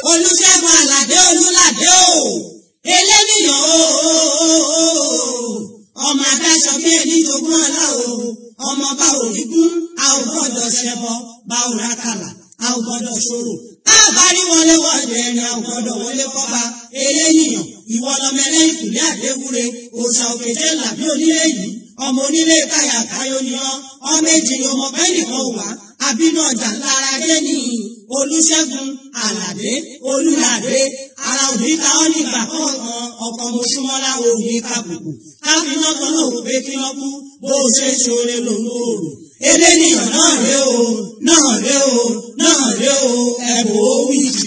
olùṣègùn àlàdé olùlàdé o eléníyàn o ọmọ adáṣọ bí ẹni jogún ọlá o ọmọ bá òní kún a ò gbọ́dọ̀ ṣẹbọ bá ò rákàlà a ò gbọ́dọ̀ ṣòro a bá rí wọlé wọlé ẹni a ò gbọ́dọ̀ wọlé kọba eléníyàn ìwọ lọmọ ẹlẹ́yìn kùlé àdéwúre òòṣà òkèjé làbí onílé yìí ọmọ onílé káyà káyọ ni ọ ọmọ èjì ni ọmọ bẹ́ẹ̀ nìkan wà àbínú ọjà lára dé ní olùṣègùn àlàdé olùlàdé ara òní ta ọ nígbà kọ̀ọ̀kan ọkọ̀ mọ̀ṣúmọ́lá òní kàbùkù káfíńnà kan náà wò pé kí wọ́n kú bó o ṣe ṣoore lòun ò rò eléníyàn náà ré o náà ré o náà ré o ẹ̀bùn ó wí jù.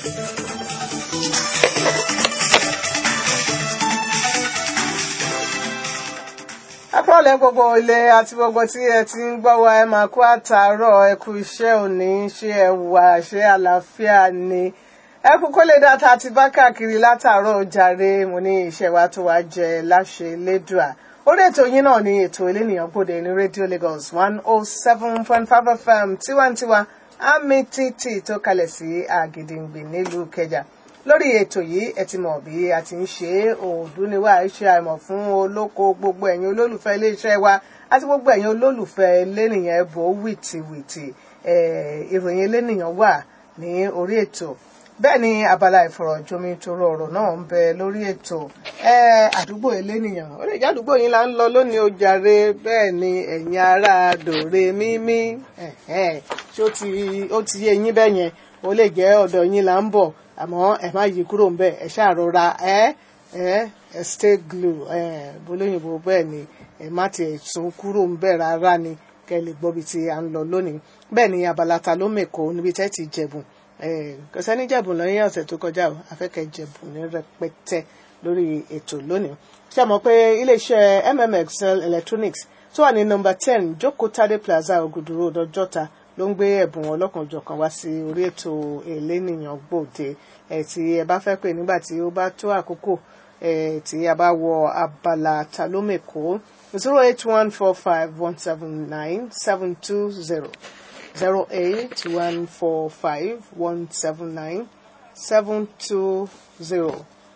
akọ́lẹ̀ gbogbo ilé àti gbogbo tí ẹ ti ń gbọ́ wa ẹ máa kú àtàárọ̀ ẹ kú iṣẹ́ òní ṣé ẹ wà ṣé àlàáfíà ni ẹ kú kó lè dáta àti bá káàkiri látàárọ̀ jàre mo ní iṣẹ́ wa tó wá jẹ láṣẹ lédùá orí ètò yín náà ni ètò elénìyàn gbòde ní rédíò Lagos one oh seven point five FM tiwantiwa àmì títì tó kalẹ̀ sí àgìdìngbì nílùú Ìkẹjà lórí ètò yìí ẹ ti mọ̀ bí a ti ń ṣe òòdù ni wà á ṣe àìmọ̀ fún olóko gbogbo ẹ̀yin olólùfẹ́ iléeṣẹ́ wa àti gbogbo ẹ̀yin olólùfẹ́ lẹ́nìyàn ẹ̀bùn wìtìwìtì ìròyìn lẹ́nìyàn wà ní orí ètò bẹ́ẹ̀ ni abala ìfọ̀rọ̀jomitoro ọ̀rọ̀ náà ń bẹ lórí ètò àdúgbò elénìyàn ó lè jẹ́ àdúgbò yín là ń lọ lónìí ó jàre bẹ́ẹ̀ ni ẹ̀yin ará dòre mímí ṣé ó ti yé yín bẹ́ẹ̀ yẹn ó lè jẹ́ ọ̀dọ̀ yín là ń bọ̀ àmọ́ ẹ má yí kúrò ń bẹ̀ ẹ ṣàrora ẹ ẹ ẹ stay glue ẹ bolóyìnbó bẹ́ẹ̀ ni ẹ má tiẹ̀ sún kúrò ń bẹ̀ rárá ni kẹ́ ẹ lè gbọ́ bí ti à ń lọ lónìí bẹ́ẹ̀ ni abala ta ló mẹ́kọ̀ọ́ níbi tẹ́ ti jẹ̀bùn kọsẹ́ ní jẹ̀bùn lọ́yìn ọ̀sẹ̀ tó kọjá o afẹ́kẹ́ jẹ̀bùn ní rẹpẹtẹ lórí ètò lónìí ṣé mọ̀ pé iléeṣẹ́ mmxl electronics tó wà ní nọ́mbà ten jókòó tade plaza ògùdù road ọjọ́ta ló ń gbé ẹ̀bùn ọlọ́kanòjọ̀kan wá sí orí ètò elénìyàn gbòde ẹ̀ tí ẹ bá fẹ́ pè nígbà tí ó bá tó àkókò ẹ̀ tí a bá wọ abala ta ló mẹ́kọ̀ọ́ zero eight one four five one seven nine seven two zero zero eight one four five one seven nine seven two zero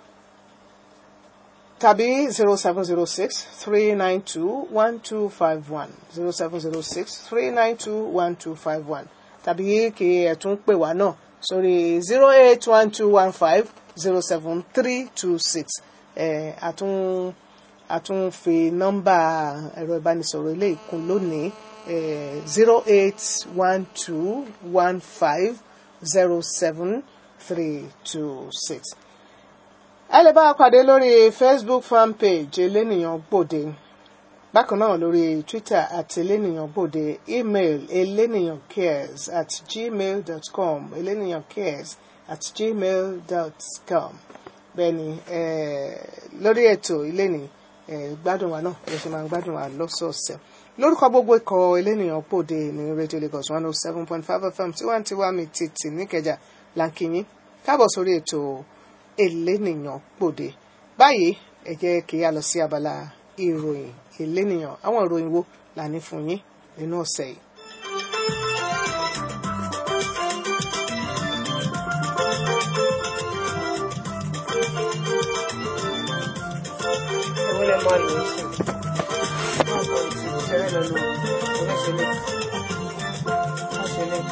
tàbí zero seven zero six three nine two one two five one zero seven zero six three nine two one two five one tàbí kí ẹ tún pè wá náà sórí zero eight one two one five zero seven three two six ẹ àtún àtún fi nọ́mbà ẹ̀rọ ìbánisọ̀rọ̀ ilé ìkún lónìí zero eight one two one five zero seven three two six ẹ lè bá a pàdé lórí facebook fan page elénìyàn gbòde bákan náà lórí twitter àti elénìyàn gbòde email elénìyàn cares at gmail dot com elénìyàn cares at gmail dot com bẹ́ẹ̀ni lórí ètò iléni gbádùn wa náà ẹ ṣe máa ń gbádùn wa lọ́sọ̀ọ̀sẹ̀ lórúkọ gbogbo ikọ̀ elénìyàn gbòde ní radio lagos one oh seven point five fm tiwantiwa mi títì níkẹjà lankinyin káàbọ̀ sórí ètò elénìyàn gbòde báyìí ẹ jẹ́ kí a lọ sí abala ìròyìn elénìyàn àwọn ìròyìn wo là ní fún yín nínú ọ̀sẹ̀ yìí. Òun lè máa lò ó sí. Wọ́n kọ ìtìbò tẹ́lẹ̀ lọ lò oníṣẹ́lẹ̀. Oníṣẹ́lẹ̀.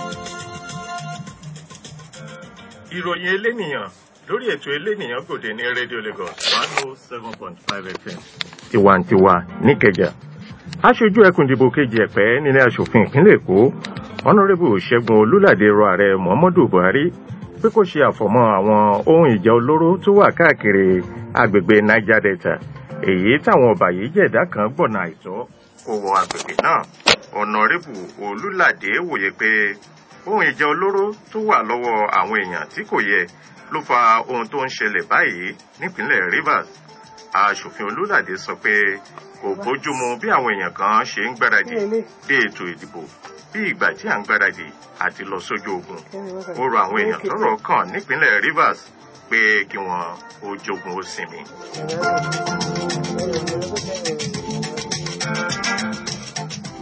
ìròyìn elénìyàn lórí ètò elénìyàn gbòde ní rédíò Lagos one oh seven point five FM tiwantiwa níkẹjà aṣojú ẹkùn ìdìbò kejì ẹ̀pẹ́ nílé aṣòfin ìpínlẹ̀ èkó ọ̀nàrẹ́bù ṣẹ́gun olúlàdé rọ ààrẹ muhammadu buhari pé kó ṣe àfọ̀mọ́ àwọn ohun ìjà olóró tó wà káàkiri agbègbè niger delta èyí táwọn ọ̀bàyéjẹ̀dá kan gbọ̀nà àìtọ́ kó wọ agbègbè náà ọ̀nàrẹ́bù olúlàdé wòye pé ohun ìjà olóró tó wà lọ́wọ́ àwọn èèyàn tí kò yẹ ló fa ohun tó ń ṣẹlẹ̀ báyìí nípínlẹ̀ rivers aṣòfin olúlàdé sọ pé kò bójúmu bí àwọn èèyàn kan ṣe ń gbáradì dé ètò ìdìbò bí ìgbà tí à ń gbáradì àti lọ sójú ogun ó rọ àwọn èèyàn tọ́rọ̀ kàn nípínlẹ̀ rivers pé kí wọn ó jogun ó sinmi.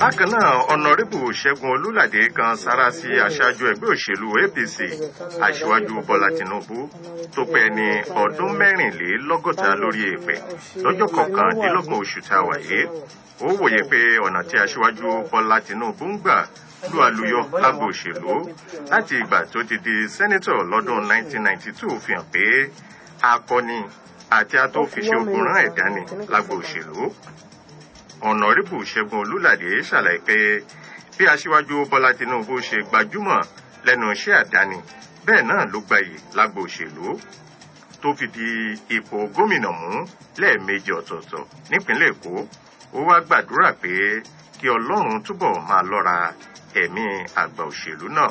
bákan náà ọ̀nàrẹ́bù ṣẹ́gun olúlàdé kan sára sí aṣáájú ẹgbẹ́ òṣèlú apc aṣíwájú bọ́lá tinubu tó pẹ́ ní ọdún mẹ́rìnlélọ́gọ́ta lórí èèpẹ̀ lọ́jọ́ kọkàndínlọ́gbọ̀n oṣù tá a wà yìí ó wòye pé ọ̀nà tí aṣíwájú bọ́lá tinubu ń gbà lu àlùyọ lágbo òṣèlú láti ìgbà tó ti di sẹ́nítọ̀ lọ́dún 1992 fi hàn pé akọni àti atófiṣe ogun rán ẹ̀dá ni lágbo òṣèlú ọ̀nàrẹ́bù ṣẹ́gun olúlàdé ṣàlàyé pé bí aṣíwájú bọ́lá tinubu ṣe gbajúmọ̀ lẹ́nu iṣẹ́ àdáni bẹ́ẹ̀ náà ló gbayì lágbo òṣèlú tó fi di ipò gómìnà mú lẹ́ẹ̀mejì ọ̀tọ̀ọ̀tọ̀ nípínlẹ̀ èkó ó wá gbàdúrà pé kí ọlọ́run túbọ̀ máa lọ́ra ẹ̀mí àgbà òṣèlú náà.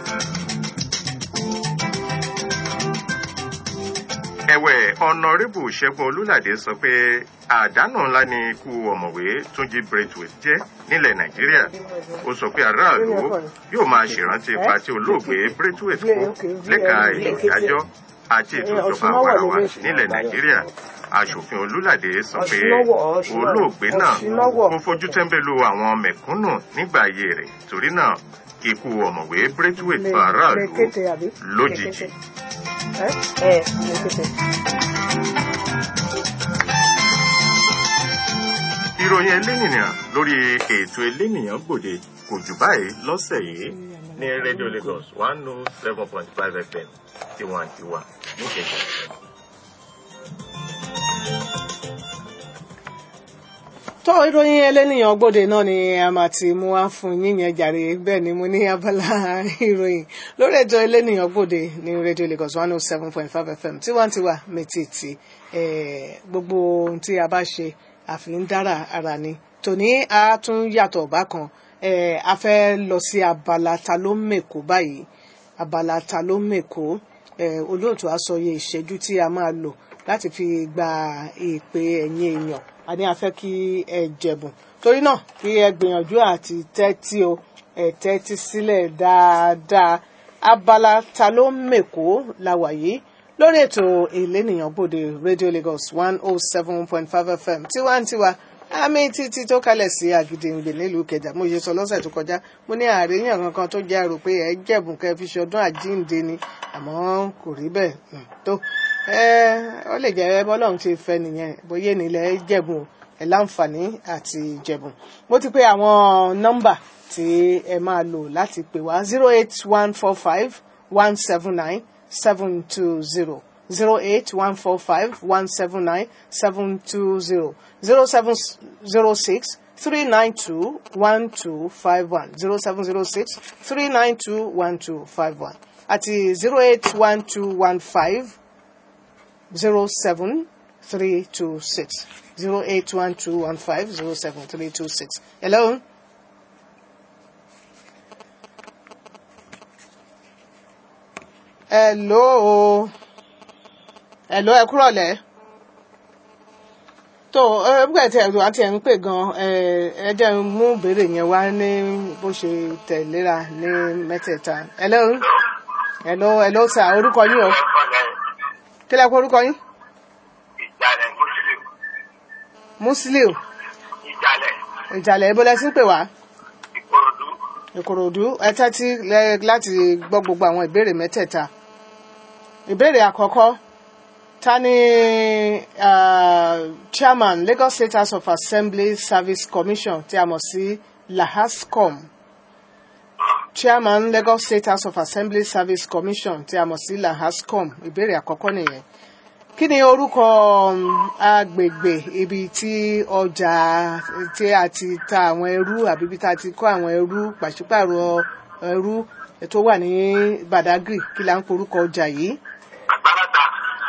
ẹ̀wẹ̀ ọ̀nàrẹ́bù ṣẹ́gun olúlàdé sọ pé àdánù ńlá ni ikú ọ̀mọ̀wé túnjí braithwaite jẹ́ nílẹ̀ nàìjíríà ó sọ pé aráàlú yóò máa ṣèrántí ipa tí olóògbé braithwaite kó lẹ́ka ètò ìdájọ́ àti ètò ìjọba àwarawa nílẹ̀ nàìjíríà aṣòfin olúlàdé sọ pé olóògbé náà kò fojú tẹ́ńbẹ́lú àwọn mẹ̀kúnnù nígbà ayé rẹ̀ torí náà ikú ọ̀mọ̀wé braithwaite fa aráàlú lójijì. ìròyìn elénìyàn lórí ètò elénìyàn gbòde kò jù báyìí lọ́sẹ̀ yìí ní radio lagos one oh seven point five fm tiwantiwa níkẹjà. tó ìròyìn ẹlẹ́nìyàn gbòde náà ni a máa ti mú wá fún yín yẹn jàre bẹ́ẹ̀ ni mo ní abala ìròyìn lórí ètò ẹlẹ́nìyàn gbòde ní radio lagos one oh seven point five fm tiwantiwa mẹ́tìtì gbogbo ohun tí a bá ṣe àfi ń dára ara ni tòní a tún yàtọ̀ bákan a fẹ́ lọ sí abala ta ló mèkó báyìí abala ta ló mèkó olóòtú àsọyé ìṣẹ́jú tí a máa lò láti fi gba ìpè ẹ̀yìn èèyàn a ní a fẹ́ kí ẹ jẹ̀bùn torí náà kí ẹ gbìyànjú àti tẹ́tí o ẹ tẹ́tí sílẹ̀ dáadáa abala ta ló mèkó la wà yìí lórí ètò ìlénìyàn gbòde radio lagos one oh seven point five fm tiwantiwa àmì títí tó kalẹ̀ sí àgìdìngbè nílùú kẹjà mo ṣe sọ lọ́sẹ̀ tó kọjá mo ní àríyàn kankan tó jẹ́ àrò pé ẹ jẹ̀bùn kẹ́ fi ṣọdún àjíǹde ni àmọ́ kò rí bẹ́ẹ̀ tó ó lè jẹ́ bọ́lọ́run ti fẹ́ nìyẹn bóyá nílẹ̀ jẹ̀bùn ẹ̀ láǹfààní àti jẹ̀bùn mo ti pè àwọn nọ́mbà tí ẹ máa lò láti pè wá zero eight one four five one seven nine seven two zero zero eight one four five one seven nine seven two zero zero seven zero six three nine two one two five one zero seven zero six three nine two one two five one àti zero eight one two one five zero seven three two six zero eight one two one five zero seven three two six. Hello. Hello. Hello, ẹ kúrọ̀ lẹ́. tó ẹgbẹ́ tí ẹ̀rọ àti ẹ̀ ń pè gan ẹ jẹ́ n mú ìbéèrè yẹn wá ní bó ṣe tẹ̀léra ní mẹ́tẹ̀ẹ̀ta. Hello. Hello, hello sir, orúkọ yín o. Kí lẹ kó orúkọ yín? ìjàlẹ̀ muslim Musiliu. ìjàlẹ̀ Ìjàlẹ̀ ibo lẹ ti ń pè wá? ìkòròdú Ìkòròdú ẹ tẹ́tí lẹ- láti gbọ́ gbogbo àwọn ìbéèrè mẹ́tẹ̀ẹ̀ta. Ìbéèrè àkọ́kọ́ ta ni ah, chairman Lagos State House of Assembly Service Commission tí a mọ̀ sí LAHASCOM chairman Lagos State House of Assembly Service Commission tí a mọ̀ sí LAHASCOM ìbéèrè àkọ́kọ́ nìyẹn kí ni orúkọ um, agbègbè ibi tí ọjà tí a ti ta àwọn ẹrú àbí ibi tí a ti kó àwọn ẹrú pàṣípààrọ̀ ẹrú tó wà ní Badagry kí la ń porúkọ ọjà yìí àgbàlagbà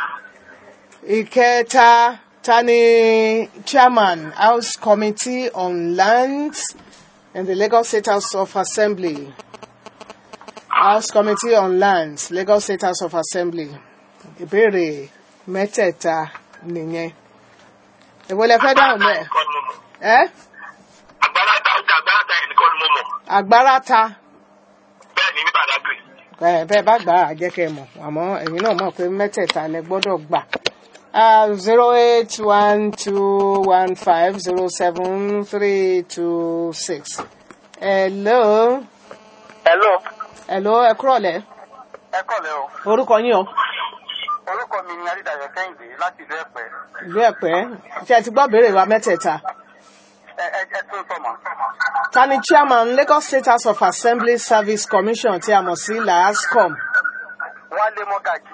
ìkẹta ta ni chairman House Committee on Lands in the Lagos State House of Assembly House Committee on Lands Lagos State House of Assembly ìbéèrè mẹ́tẹ̀ẹ̀ta nìyẹn èwo lẹ fẹ́ dáhùn bẹ́ẹ̀ nìkan ni mo mọ̀ ẹ́ àgbàlagbà ọjà àgbàlagbà yẹn nìkan ni mo mọ̀ agbára ta bẹ́ẹ̀ ni ní Badagry ẹ bẹ́ẹ̀ bá gbà á jẹ́ kẹ́ ẹ mọ̀ àmọ́ ẹ̀yin náà mọ̀ pé mẹ́tẹ̀ẹ̀ta lẹ gbọ́dọ̀ gbà zero eight one two one five zero seven three two six hello hello hello ẹ kúrọ̀lẹ́ ẹ kọ́lẹ̀ o orúkọ yín o orúkọ mi ni adédayọ̀ kẹ́hìndé láti ìlú ẹ̀pẹ́ ìlú ẹ̀pẹ́ ṣé ẹ ti gbọ́ béèrè wa mẹ́tẹ̀ẹ̀ta ẹ ẹ ẹ tún sọmọ. ta ni chairman Lagos State House of Assembly Service Commission tí a mọ̀ sí LASCOM wálé mọ́gàjì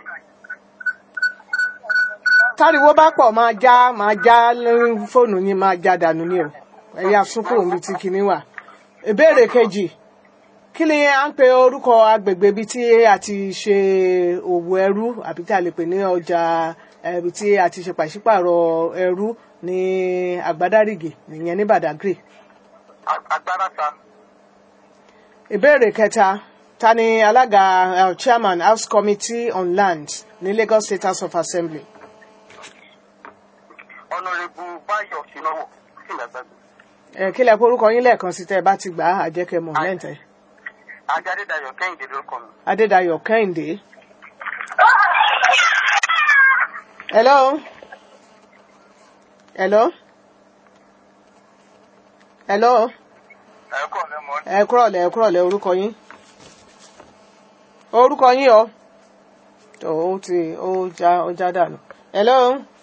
táriwo bá pọ̀ máa já máa já lórí fóònù yín máa já dànù ni o ẹ̀yà súnkù omi tí kinní wà. ìbéèrè kejì kí ni à ń pe orúkọ agbègbè ibi tí a ti ṣe òwò ẹrú àbí tí a lè pè ní ọjà eh, ibi tí a ti ṣe pàṣípàrọ̀ ẹrú ní àgbádárìgì nìyẹn ní Badagry. agbára ta ìbéèrè kẹta ta ni alága eh, chairman House Committee on Land ní Lagos State House of Assembly. ọ̀nàrẹ́bù báyọ̀ sínáwó sí ìdàgbàgbé ẹ kí lẹ porúkọ yín lẹ́ẹ̀kan sí tẹ́ ẹ bá ti gbà á àjẹkẹ mọ lẹ́ǹtẹ̀. ajá adédayọ̀ kẹ́hìndé lórúkọ mi. Adédayọ̀ Kẹ́hìndé. hello hello hello ẹ kọ́ lẹ́ mọ́ ẹ kúrọ̀lẹ́ ẹ kúrọ̀lẹ́ orúkọ yín orúkọ yín o tó o ti ó já ó já dànù hello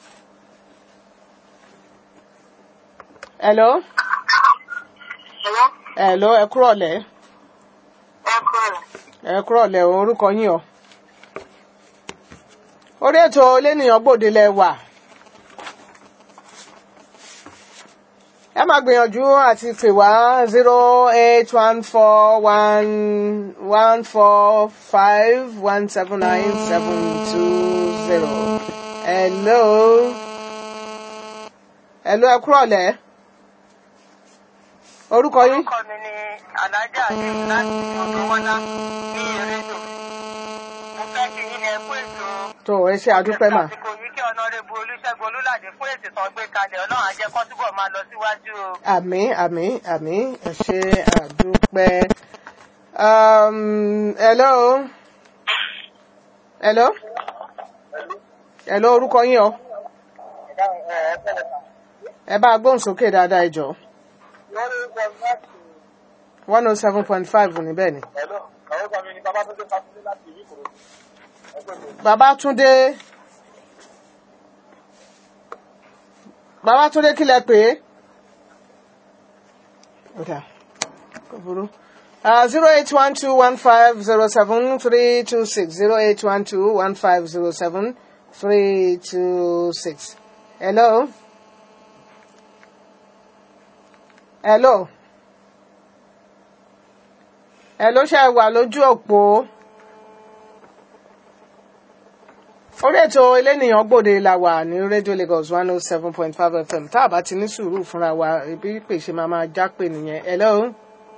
hello hello hello ẹ kúrọ̀lẹ́ ẹ kọ́lẹ̀ ẹ kúrọ̀lẹ́ orúkọ yín o orí ètò lẹ́nìyàn gbòde lẹ wà ẹ máa gbìyànjú àti pè wá zero eight one four one one four five one seven nine seven two zero hello hello ẹ kúrọ̀lẹ́ orúkọ yín orúkọ mi ni alájà àdéhùn láti ọ̀dọ́wọ́lá ní ìrẹ́dò mo fẹ́ kí yín ní ẹkú ètò tó ẹ ṣe àdúpẹ́ mà. àsìkò yìí kí ọ̀nàrẹ́bù olúṣẹ́gun olúlàdé fún ètò tán gbé kalẹ̀ ọlọ́run á jẹ́ kó túbọ̀ máa lọ síwájú o. àmín àmín àmín ẹ ṣe àdúpẹ́. Um, hello hello hello orúkọ yín o ẹ bá gbóhùn sókè dáadáa ẹ jọ̀ọ́ one oh seven point five níbẹ̀ ni. Babátúndé Babátúndé kí lẹ pè é? Okay. Kò burú. zero eight one two one five zero seven three two six zero eight one two one five zero seven three two six. Hello. Hello. Hello ṣe wà lójú òpó. orí ètò elénìyàn gbòde la wà ní rédíò Lagos one oh seven point five FM tá a bá ti ní sùúrù fúnra wa ibi pèsè máa máa já pè nìyẹn hello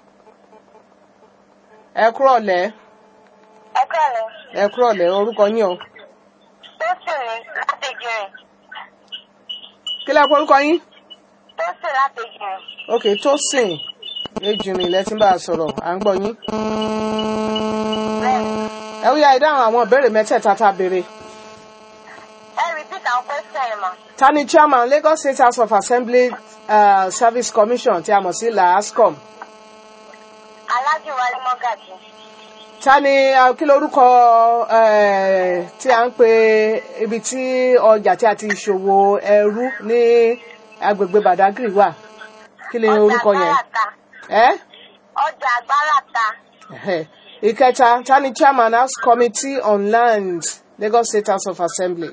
ẹ kúrọ̀lẹ́ ẹ kọ́lẹ̀ ẹ kúrọ̀lẹ́ orúkọ yín o tó sì ní láti jìrìn kí lẹ orúkọ yín tó sì láti jìrìn ok Tósìn ejìnrìn lẹ́tí bá a sọ̀rọ̀ à ń gbọ́ yín bẹ́ẹ̀ni ẹ ó yá ẹ dáhùn àwọn ìbéèrè mẹ́tẹ̀ẹ̀ta tá a béèrè ẹ repeat àwọn question yẹn mọ́ ta ni chairman Lagos State House of Assembly uh, Service Commission tí a mọ̀ sí LASCOM alájì wálé mọ́gàjì ta ni uh, kí lorúkọ eh, tí a ń pè ibi tí ọjà tí a ti ṣòwò ẹrú ní agbègbè Badagry wà kí ni orúkọ yẹn agbárata ẹ ọjà agbárata Ẹhẹ́. ìkẹta ta ni chairman House Committee on Land Lagos State House of Assembly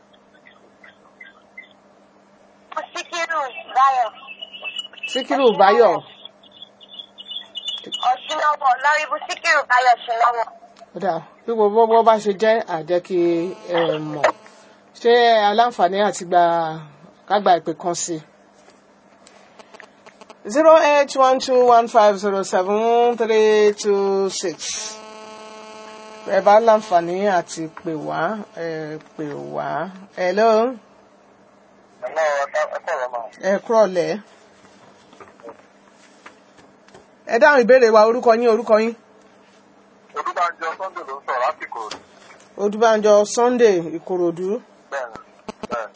síkírù báyọ̀ Síkírù Báyọ̀ ọ̀ṣunlọ́wọ̀ lọ́rìbù síkírù báyọ̀ ṣùnlọ́wọ̀ kódà bí gbogbo bó bá ṣe jẹ́ àjẹ́ kí ẹ mọ̀ ṣé aláǹfààní àti gba kágbà ìpè kan sí zero eight one two one five zero seven three two six ẹ bá láǹfààní àti pè wá ẹ pè wá hello ẹ kúrọ̀lẹ́ ẹ dáhùn ìbéèrè wa orúkọ yín orúkọ yín. olùbànjọ sunday ló ń sọ̀rọ̀ lásìkò Odúbánjọ Sunday Ìkòròdú bẹ́ẹ̀ bẹ́ẹ̀.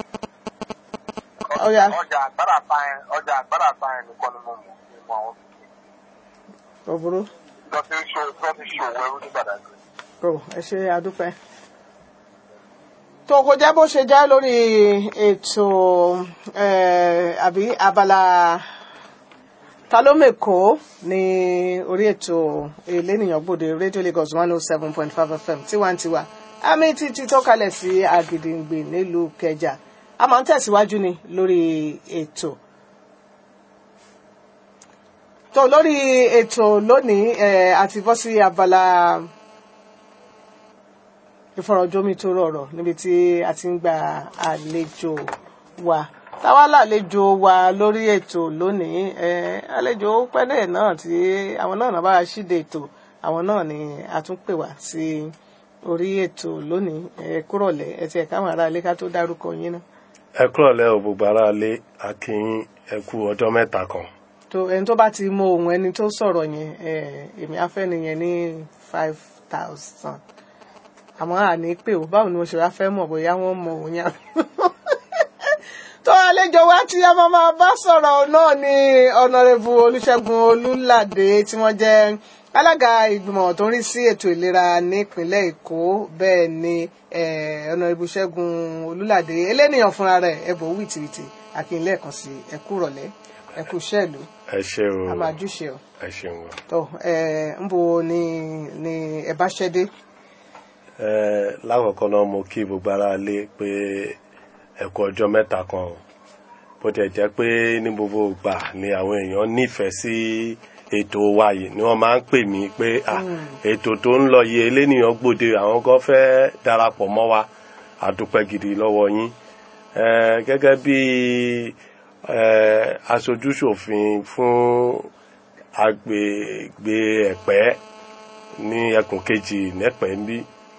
Ọya. ọjà àgbàrá sáyẹn ọjà àgbàrá sáyẹn nìkan ni mo mọ̀ ní mọ̀ àwọn. kò burú lọ fi ṣe lọ fi ṣe òwò ẹrú ní Badagry. kò ẹ ṣe àdúpẹ́. tó kò jẹ́ bó ṣe jẹ́ lórí ètò eh, àbí abala ta ló mèkó ní orí ètò elénìyàn gbòde radio Lagos one oh seven point five fm tiwantiwa àmì títí tó kalẹ̀ sí Àgìdìngbì nílùú Kẹjà a máa ń tẹ̀síwájú ni lórí ètò tó lórí ètò lónìí eh, àti bọ́ sí abala ìfọ̀rọ̀jomitoro ọ̀rọ̀ níbi tí a ti ń gba àlejò wa táwa lálejò wa lórí ètò lónìí eh, àlejò pẹ́lẹ́ náà tí àwọn náà náà bá wa ṣíde ètò àwọn náà ni a tún pè wá sí orí ètò lónìí ẹ kúrọ̀lẹ́ ẹ tiẹ̀ káwọn ará ilé ká tó dárúkọ yín náà. ẹ kúrọ̀lẹ́ o gbogbo ará ilé akínyìn ẹ kú ọjọ́ mẹ́ta kan tó ẹni tó bá ti mọ ohun ẹni tó sọ̀rọ̀ yẹn èmi afẹ́ nìyẹn ní five thousand àmọ́ àní pé o báwo ni mo ṣe wá fẹ́ mọ̀ bóyá wọ́n mọ òun yẹn. tó àlejò wa tí a máa máa bá sọ̀rọ̀ náà ni ọ̀nàrẹ́bù olùṣègùn olùlàdé tí wọ́n jẹ́ alága ìgbìmọ̀ tó ń rí sí ètò ìlera nípínlẹ̀ èkó bẹ́ẹ̀ ni ọ̀nàrẹ́bù ṣẹ́gun olùlàdé eléníyàn fúnra rẹ̀ ẹ̀bùn wìtìwìtì àkínlẹ̀ kan sí ẹ̀kú rọ̀lẹ́ ẹ̀kú ṣẹ́ẹ̀lú ẹ ṣe o a máa júṣe o ẹ ṣeun o. tó ẹ ń bo ni ni ẹ bá ṣẹ́ dé. ẹ lákọ̀ọ́kọ́ náà mo kí gbogbo ará ilé pé ẹ kú ọjọ́ mẹ́ta kan o bó tiẹ̀ jẹ́ pé ní gbogbo ìgbà ni àwọn èèyàn nífẹ̀ẹ́ sí ètò wa yìí ni wọ́n máa ń pè mí pé ah ètò tó ń lọ yìí elénìyàn gbòde àwọn kan fẹ́ darapọ̀ mọ́ wa àdúpẹ́ gidi lọ́wọ́ yín ẹ gẹ́gẹ́ bí aṣojúṣòfin fún agbègbè ẹ̀pẹ́ ní ẹkùn kejì nẹ́pẹ́ ń bí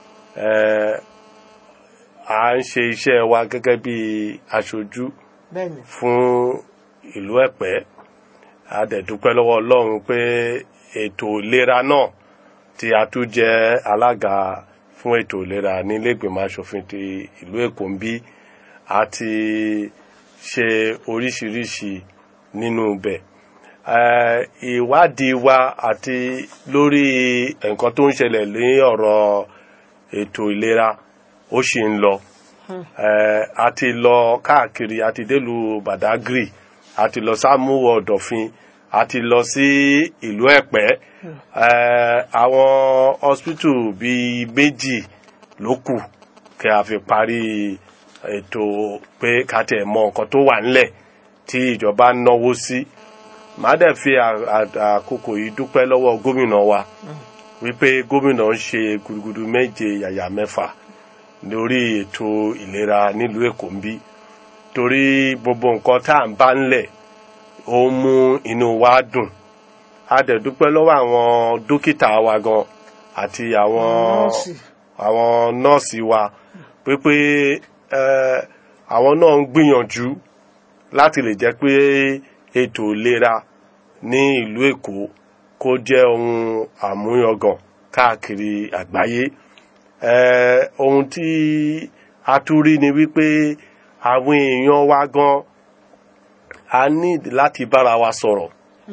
à ń ṣe iṣẹ́ wa gẹ́gẹ́ bí aṣojú bẹ́ẹ̀ni fún ìlú ẹ̀pẹ́ a dẹ̀ dúpẹ́ lọ́wọ́ ọlọ́run pé ètò ìlera náà tí a tún jẹ́ alága fún ètò ìlera nílẹ̀gbìmọ̀ aṣòfin ti ìlú èkó ń bí a ti ṣe oríṣiríṣi nínú ibẹ̀ ìwádìí wa àti lórí nǹkan tó ń ṣẹlẹ̀ ní ọ̀rọ̀ ètò ìlera ó sì ń lọ a ti lọ káàkiri a ti délùú Badagry a ti lọ sámúwò ọ̀dọ̀fin a ti lọ sí ìlú ẹ̀pẹ́ àwọn hospital bíi méjì ló kù kí a fi parí ètò pé ká tiẹ̀ mọ nǹkan tó wà nílẹ̀ tí ìjọba náwó sí màá dẹ̀ fi àkókò yìí dúpẹ́ lọ́wọ́ gómìnà wa wípé gómìnà ń ṣe gudugudu méje yàyà mẹ́fà lórí ètò ìlera nílùú èkó ń bí torí gbogbo nǹkan tá à ń bá ńlẹ̀ ó mú inú wa dùn a dẹ̀ dúpẹ́ lọ́wọ́ àwọn dókítà wa gan àti àwọn nọ́ọ̀sì. àwọn nọ́ọ̀sì wa pépé àwọn náà ń gbìyànjú láti lè jẹ́ pé ètò ìlera ní ìlú èkó kó jẹ́ ohun àmúyangàn káàkiri àgbáyé Eh, ohun tí a tún rí ni wípé àwọn èèyàn wa gan a ní láti bára wa sọ̀rọ̀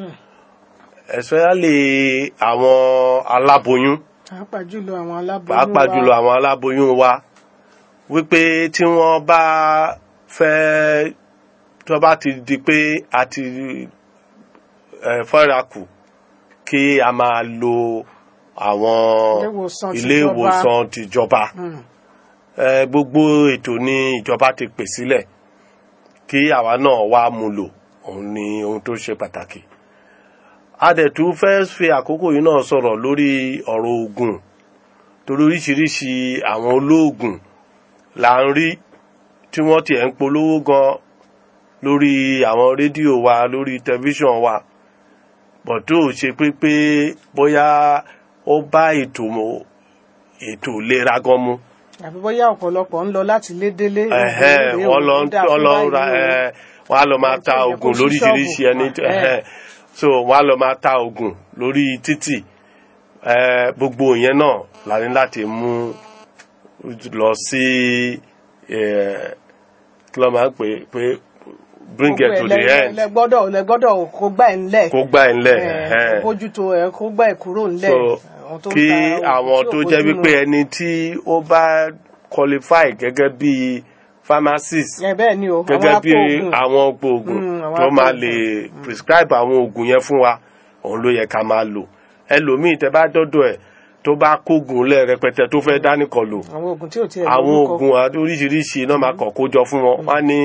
especially àwọn aláboyún pàápàá jùlọ àwọn aláboyún pàápàá wa. jùlọ àwọn aláboyún wa wípé tí wọ́n bá fẹ́ tí wọ́n bá ti di pé a ti eh, fọ́ra kù kí a máa lo àwọn Ilé-ìwòsàn ilé tìjọba. ìwòsàn tìjọba Mm. Eh, gbogbo ètò ní ìjọba ti pè sílẹ̀ kí àwa náà wá mú lò òun ni ohun tó ṣe pàtàkì a dẹ̀ tún fẹ́ fi àkókò yìí náà sọ̀rọ̀ lórí ọ̀rọ̀ oògùn torí oríṣiríṣi àwọn olóògùn là ń rí tí wọ́n tiẹ̀ ń polówó gan lórí àwọn rédíò wa lórí tẹlifíṣàn wa bọ̀ tó ṣe pé pé bóyá ó bá ètò ètò ìlera gan mu àbí bóyá ọ̀pọ̀lọpọ̀ ń lọ láti lé délé ẹ̀hẹ́, ìwé wọ́n lọ òògùn dà wọ́n fún lọ báyìí ra o. ẹ̀, wọ́n á lọ máa ta Ẹ̀, oògùn kò sí lóríṣiríṣi ṣọ́ọ̀bù. ẹni tó- Ẹ̀. ẹ̀hẹ́. so wọ́n á lọ máa ta oògùn lórí títì ẹ̀, gbogbo ìyẹn náà la ní láti mú lọ sí ẹ̀, kí ló máa ń pè é, pé bring it to the end lẹ gbọ́dọ̀ lẹ gbọ́dọ̀ kó gbà ẹ̀ ńlẹ̀ kó gbà ẹ̀ ńlẹ̀ Eh, ẹ̀hẹ́n. bójútó ẹ̀ kó gbà ẹ̀ kúrò ńlẹ̀ so Àwọn tó ń kí ta àwọn oògùn tó tí ò jẹ́ bójúmu. wípé ẹni tí ó bá qualify gẹ́gẹ́ bí pharmacist ẹ bẹ́ẹ̀ ni o gẹ́gẹ́ bí apòògùn. àwọn gbòògùn Mm, àwọn tó máa apòògùn. lè prescribe àwọn oògùn yẹn fún wa òun ló yẹ ká máa lò ẹlòmíì tẹ bá dọ́dọ̀ ẹ̀ tó bá kógun lẹ̀ rẹpẹtẹ tó fẹ́ dánìkan lò àwọn oògùn tí ò tiẹ̀ àwọn lórúkọ. oògùn àti oríṣiríṣi náà máa kàn kó jọ fún wọn wọn á ní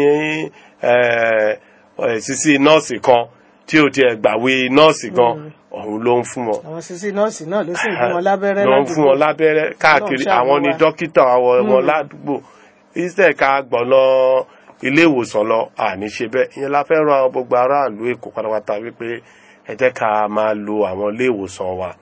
ẹ, ẹ, sísí nọ́ọ̀sì kan tí ò tiẹ̀ gbàwé nọ́ọ̀sì kan òun ló ń fún wọn àwọn sisi nọ́ọ̀sì náà ló sì ń fún wọn lábẹ́rẹ́ ló ń fún wọn lábẹ́rẹ́ káàkiri Ọlọ́run ṣàánú àwọn ni wa. dókítà àwọn wọn ládùúgbò instead ká gbọ̀nà ilé ìwòsàn lọ àní ṣe bẹ́ẹ̀ ìyẹn la fẹ́ ran gbogbo aráàlú èkó pátápátá wípé ẹ jẹ́ ká máa lo àwọn ilé ìwòsàn wa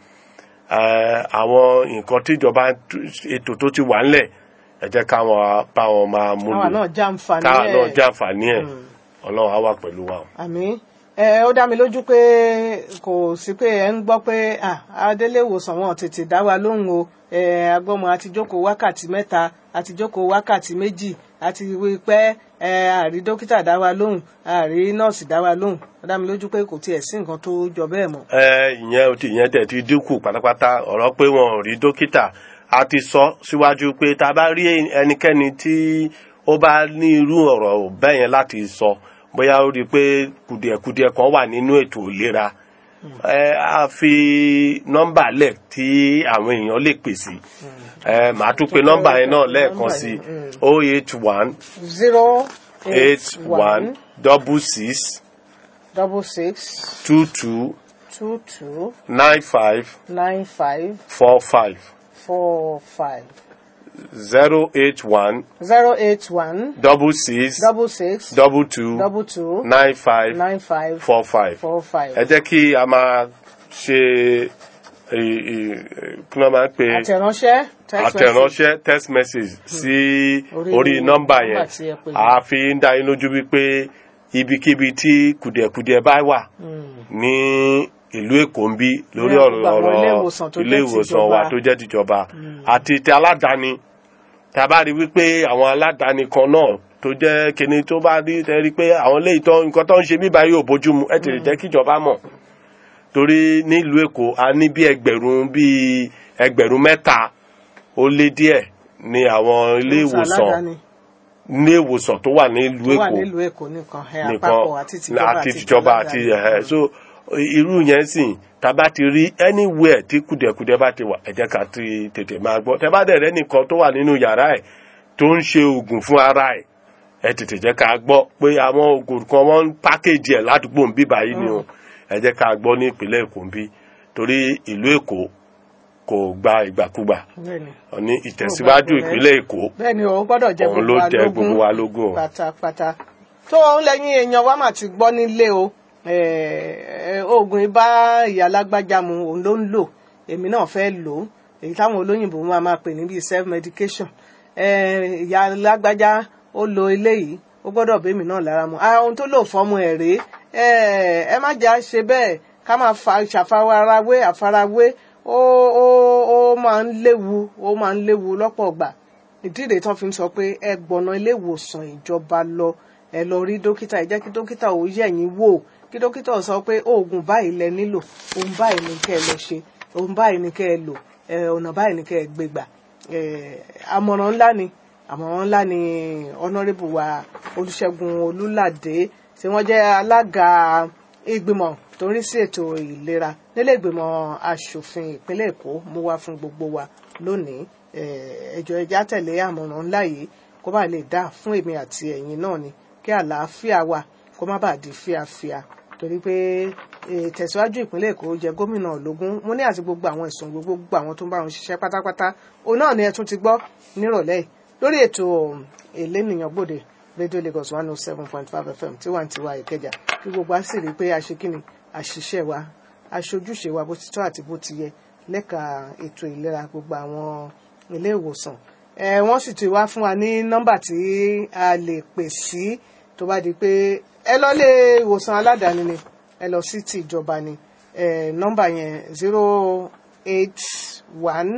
Eh, àwọn nǹkan tíjọba ètò tó ti wà ńlẹ̀ ẹ jẹ́ káwọn bá wọn máa mú káwa lò náà jàǹfààní káwa náà ẹ̀ jàǹfààní ẹ̀ ọlọ́run á wà pẹ̀lú wa. àmì ẹ ó dá mi lójú pé kò sí pé ẹ ń gbọ́ pé ah, adélé ìwòsàn wọn tètè dá wa lóhùn o ẹ agbọ́mọ àti jókòó wákàtí mẹ́ta àti jókòó wákàtí méjì àti wí pé ẹ àrí dókítà dá wa lóhùn àrí nọ́ọ̀sì dá wa lóhùn ó dá mi lójú pé kò tiẹ̀ sí nǹkan tó jọ bẹ́ẹ̀ mọ́. ẹ ìyẹn ti ìyẹn tẹ̀ ti dínkù pátápátá ọ̀rọ̀ pé wọn ò rí dókítà a ti sọ síwájú pé tá a bá rí ẹnikẹ́ni tí ó bá ní irú ọ̀rọ̀ bẹ́ẹ̀ yẹn láti sọ bóyá ó rí i pé kùdìẹ̀kudiẹ kan wà nínú ètò ìlera ẹ a fi nọ́mbà lẹ̀ tí àwọn èèyàn lè pè sí ẹ màá tún pe nọ́mbà yẹn náà lẹ́ẹ̀kan sí o eight one zero eight one double six double six two two two two nine five nine five four five. four five zero eight one zero eight one double six double six double two double two nine five nine five four five. four five. ẹ jẹ́ kí a máa ṣe ì- ì- kí wọ́n máa ń pe àtẹ̀ránṣẹ́ text message. àtẹ̀ránṣẹ́ text message sí Orí orí nọ́mbà nọ́mbà yẹn tí ẹ pè yẹn. a fi ń dá yín lójú wípé ibikíbi tí kùdìẹ̀kudiẹ bá wà ní ìlú èkó ń bí lórí Ní ọ̀rọ̀ àwọn ilé ọ̀rọ̀ ìwòsàn tó ilé jẹ́ ìwòsàn wa tìjọba. tó jẹ́ tìjọba àti ti aládàáni tá a bá rí wípé àwọn aládàáni kan náà tó jẹ́ kíní tó bá rí tẹ́ rí pé àwọn ilé ìtọ́ nǹkan tó ń ṣe bíbá yóò bójú mu ẹ tètè jẹ́ kíjọba mọ̀ torí nílùú èkó a ní bí ẹgbẹ̀rún bí ẹgbẹ̀rún mẹ́ta ó lé díẹ̀ ní àwọn ilé ìwòsàn aládàáni ilé ìwòsàn tó wà nílùú tó wà èkó nílùú èkó nìkan ẹ nìkan àpapọ̀ àti tìjọba àti tìjọba àti ẹ̀hẹ́ so irú yẹn sì tàbá ti rí anywhere tí kùdẹ̀kùdẹ̀ bá ti wà ẹ jẹ́ ká ti tètè máa gbọ́ tẹ́ bá dẹ̀ rẹ́ nìkan tó wà nínú yàrá ẹ̀ tó ń ṣe oògùn fún ara ẹ̀ ẹ tètè jẹ́ ká gbọ́ pé àwọn oògùn kan wọ́n ń pákéjì ẹ̀ ládùúgbò ń bí báyìí ni o ẹ jẹ́ ká gbọ́ ní ìpínlẹ̀ èkó ń bí torí ìlú èkó kò gba ìgbàkúgbà bẹ́ẹ̀ni ní ìtẹ̀síwájú ìpínlẹ̀ èkó bẹ́ẹ̀ni o gbọ́dọ̀ jẹ́ òun ló gbogbo wa jẹ lógún gbogbo wa lógún o. pátápátá tó ń lẹ́yìn èèyàn wa mà ti gbọ́ nílé o Eh, eh, oògùn ibà ìyá alágbájá mu òun ló ń lò èmi náà fẹ́ lò ó èyí táwọn olóyìnbó máa máa pè ní bíi self medication Eh, ìyá alágbájá ó lo eléyìí ó gbọ́dọ̀ bẹ́mi náà lára mu ah ohun tó lò fọ́mù ẹ̀ rèé Eh, ẹ má jà ṣe bẹ́ẹ̀ ká máa fa ṣàfarawé àfarawé ó ó ó máa ń léwu ó máa ń léwu lọ́pọ̀ gbà ìdí rèé tán fi ń sọ pé ẹ gbọ̀nà ilé ìwòsàn ìjọba lọ ẹ lọ rí dókítà ẹ jẹ́ kí dókítà ò yẹ̀ yín wò kí dókítà sọ pé oògùn báyìí lẹ nílò ohun báyìí ni kẹ́ ẹ lọ ṣe ohun báyìí ni kẹ́ ẹ lò ẹ, ọ̀nà báyìí ni kẹ́ ẹ gbé gbà ẹ, àmọ̀ràn ńlá ni àmọ̀ràn ńlá ni honourable wa olùṣègùn olùlàdé tí wọ́n jẹ́ alága ìgbìmọ̀ tó ń rí sí ètò ìlera nílé ìgbìmọ̀ asòfin ìpínlẹ̀ èkó mú wá fún gbogbo wa lónìí Eh, ẹjọ ẹjẹ àtẹlé àmọ̀ràn ńlá yìí kó bá lè dá fún èmi àti ẹ̀yin náà ni kí àlàáfíà wà kó má bàa di fíafíà torí pé eh, tẹ̀síwájú ìpínlẹ̀ èkó jẹ gómìnà ológun mo ní àti gbogbo àwọn ẹ̀sùn gbogbo gbogbo àwọn tó ń bá wọn ṣiṣẹ́ pátápátá òun náà ni ẹ tún ti gbọ́ nírọ̀lẹ́ yìí lórí ètò elénìyàn gbòde radio lagos one oh seven point five fm tiwantiwa ìkẹjà kí gbogbo á sì rí i pé aṣekínni àṣìṣe wa aṣojúṣe wa bó ti tọ́ àti bó ti yẹ lẹ́ka ètò ìlera gbogbo àwọn ilé ìwòsàn ẹ wọ́n sì ti wá fún wa ní nọ́mbà tí a lè pè sí tó bá di pé ẹ lọ lé ìwòsàn aládàáni ni ẹ lọ sí ti ìjọba ni ẹ nọ́mbà yẹn zero eight one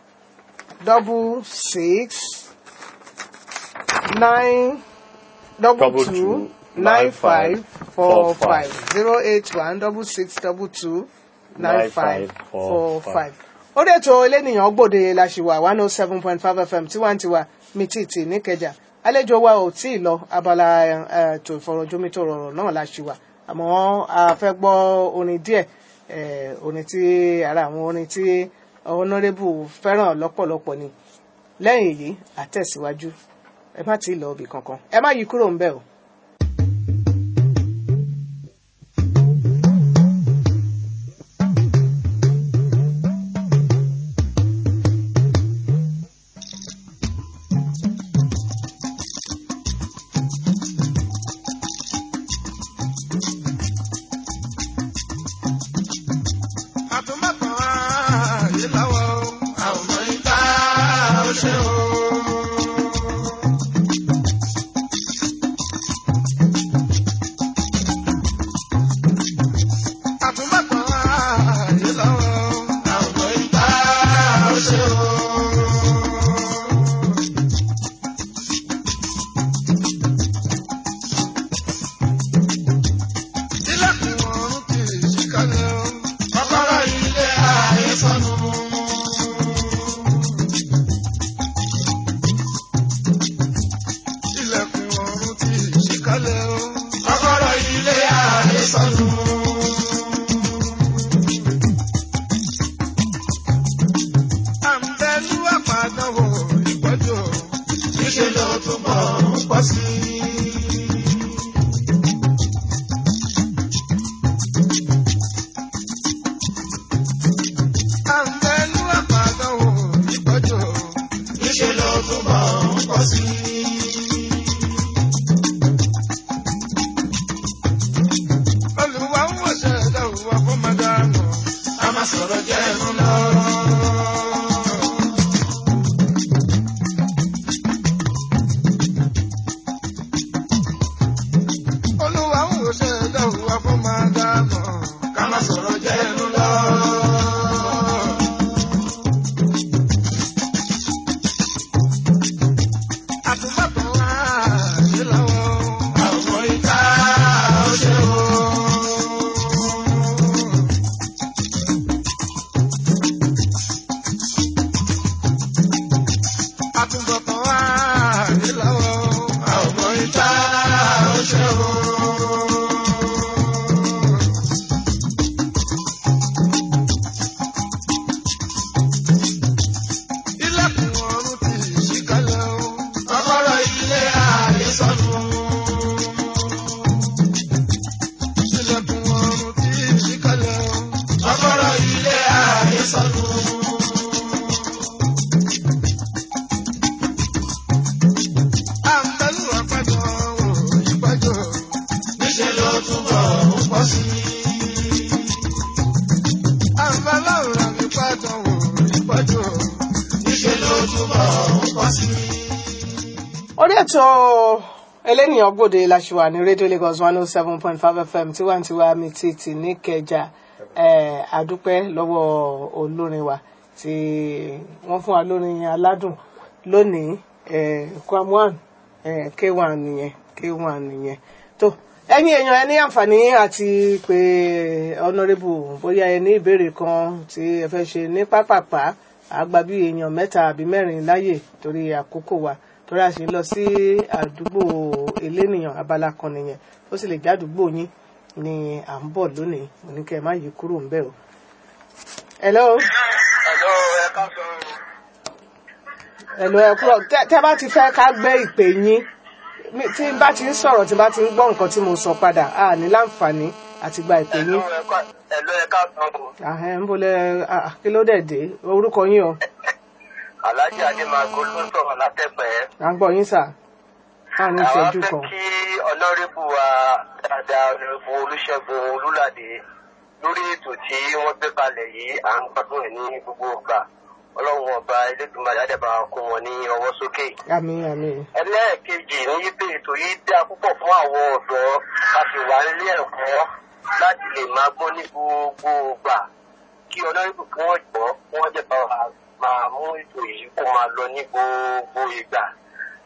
double six nine double double two two nine five four five zero eight one double six double two nine five four five. ó dé tó elénìyàn gbòde la ṣì wà one oh seven point five fm tiwantiwa mititi níkẹjà àlejò wa ò tí ì lọ abala ètò ìfọ̀rọ̀jomitò rọ̀rọ̀ náà la ṣì wà àmọ́ a fẹ́ gbọ́ orin díẹ̀ eh, orin tí ara àwọn orin tí honourable fẹ́ràn lọ́pọ̀lọpọ̀ ni lẹ́yìn èyí àtẹ̀síwájú ẹ má tí ì lọ ibì kankan ẹ má yí kúrò ń bẹ̀ o. àtúmọ̀tàn ààyè láwọ̀ àwọn ọmọ ìta ó ṣe o. àtúmọ̀tàn ààyè láwọ̀ àwọn ọmọ ìta ó ṣe o. ilẹ̀kùn ọ̀run kì í ṣí kalẹ̀ o. kọ́kọ́rọ́ ilé ayé sọnù. ilẹ̀kùn ọ̀run kì í ṣí kalẹ̀ o. kọ́kọ́rọ́ ilé ayé sọnù. àǹbẹ̀lú àpàdánwò ìpọ́jù níṣẹ́ ló túbọ̀ ń pọ̀ sí i. àǹbẹ̀lú àpàdánwò ìpọ́jù níṣẹ́ ló túbọ̀ ń pọ̀ sí i. olùwà ń wọ̀ṣẹ̀ ẹ̀dá òwúwa fún màdánù a máa sọ̀rọ̀ jẹ́ ẹnu lọ. olùwà ń wọ̀ṣẹ̀ ẹ̀dá òwúwa fún màdánù ká máa sọ̀rọ̀ jẹ́ ẹnu lọ. àtúbọ̀tán wá sí lọ́wọ́ àwọn ìta ó ṣe o. àtúbọ̀tán wá sí lọ́wọ́ àwọn ìta ó ṣe o. ilẹ̀kùn ọ̀run ti ṣí kalẹ̀ o. kọ́kọ́rọ́ ilé ayé sọnù. ilẹ̀kùn ọ̀run ti ṣí kalẹ̀ o. kọ́kọ́rọ́ ilé ayé sọnù. àǹbẹ̀lú àpàjọ wò ìpàjọ. níṣẹ́ ló túbọ̀ ń pọ̀ sí i. àǹbẹ̀lú àpàjọ wò ìpàjọ. níṣẹ́ ló túbọ̀ ń pọ̀ sí i. orí ètò elénìyàn gbòde làṣùwà ní rédíò lagos one oh seven point five fm tiwantiwa mi ti tì ní kẹjà eh, àdúpẹ́ lọ́wọ́ olórin wa tí wọ́n fún wa lórin aládùn lónìí eh, kwam one eh, k one nìyẹn k one nìyẹn tó ẹ̀yin èèyàn ẹ ní àǹfààní àti pé honourable bóyá ẹ ní ìbéèrè kan tí ẹ fẹ́ ṣe ní pápápá àgbà bí èèyàn mẹ́ta àbí mẹ́rin láyè torí àkókò wa torí a sì ń lọ sí àdúgbò elénìyàn abala kan nìyẹn ó sì lè jẹ́ àdúgbò yín ni à ń bọ̀ lónìí mo ní kẹ́ ẹ má yí kúrò ń bẹ̀ o. hello Hello, ẹ ká sọ. hello ẹ kúrò tẹ́ tẹ́ bá ti fẹ́ ká gbé ìpè yín mi- tí n bá ti ń sọ̀rọ̀ tí n bá ti ń gbọ́ nǹkan tí mo sọ padà a ní láǹfààní àti gba ìpè yín. Hello, ẹ ká sọ. àhẹ́ ń bolẹ̀ ah, kí ló dẹ̀ dé orúkọ yín o Alhaji Ademago ló ń sọ̀rọ̀ látẹ̀pẹ́. à ń gbọ́ yín sà á ní Àwọn ìṣẹ́jú fẹ́ kan. kí ọlọ́rìbù wa dáadáa ọlọ́rìbù Olúṣẹ́gun Olúlàdé lórí ètò tí wọ́n gbé kalẹ̀ yìí à ń gbádùn ẹ̀ ní gbogbo ọgbà. Ọlọ́run ọba Elédùmarè Adébá kó wọn ní ọwọ́ sókè. àmín àmín ẹlẹ́ẹ̀kejì ní wípé ètò yìí dá púpọ̀ fún àwọn ọ̀dọ́ a sì wà nílé ẹ̀kọ́ láti lè máa gbọ́ ní gbogbo ìgbà kí ọlọ́rìbù kí wọ́n jọ kí wọ́n jẹ́ bá wa máa mú ètò yìí kó máa lọ ní gbogbo ìgbà